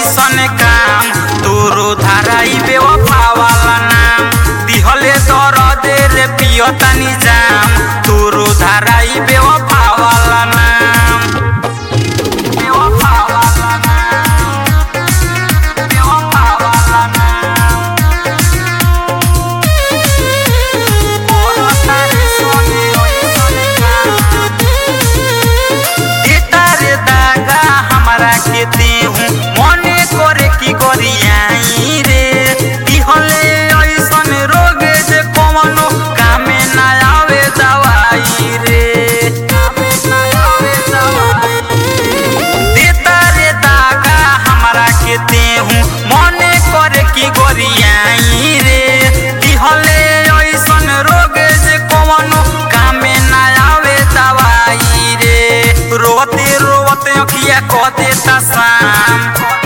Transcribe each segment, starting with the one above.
ऐसन काम तोरो धाराई बेवफा वाला नाम दिहले दर्द रे पियतानी जाम तोरो धाराई बेवफा वाला नाम बेवफा वाला नाम बेवफा वाला नाम तोरो तारी सोने ऐसन काम एतारे दागा हमरा के देहु मने करे की करियाई रे दिहले ऐसन रोग जे कवनो कामे ना आवे दवाई रे कामे ना आवे दवाई एतारे दागा हमरा के देहु मने करे की करियाई रे दिहले ऐसन रोग जे कवनो कामे ना आवे दवाई रे रोते रोते अखिया क देता शाम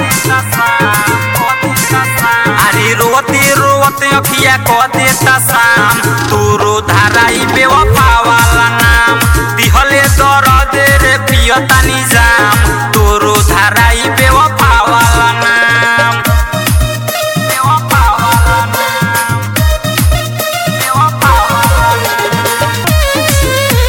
अरे रोते रोते अखिया क देता शाम तोरो धाराई बेवफा वाला नाम दिहले दर्द रे पियतानी जाम तोरो धाराई बेवफा वाला नाम बेवफा वाला नाम बेवफा वाला नाम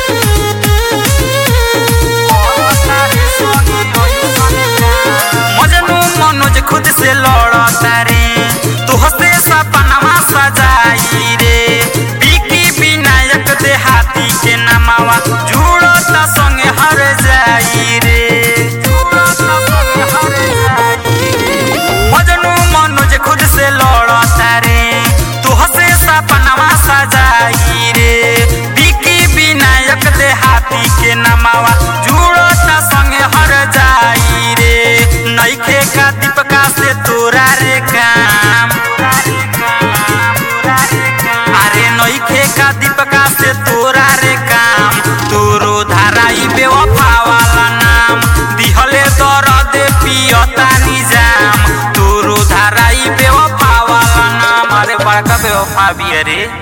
मजनू मनोज खुद से लड़ता रे तू हंसे सपनावा सजाई रे बिकी विनायक दे हाथी के नमावा जुड़ता संगे हर जाई रे जुड़ता संगे हर जाई मजनू मनोज खुद से लड़ता रे तू हंसे सपनावा सजाई रे बिकी विनायक दे हाथी के नमावा जुड़ता संगे हर जाई रे नईखे का दीपका से तोरा रे काम अरे नईखे का दीपका से तोरा रे काम तोरो धाराई बेवफा वाला नाम दिहले दर्द पियता निजाम तोरो धाराई बेवफा वाला नाम अरे बड़का बेवफा भी अरे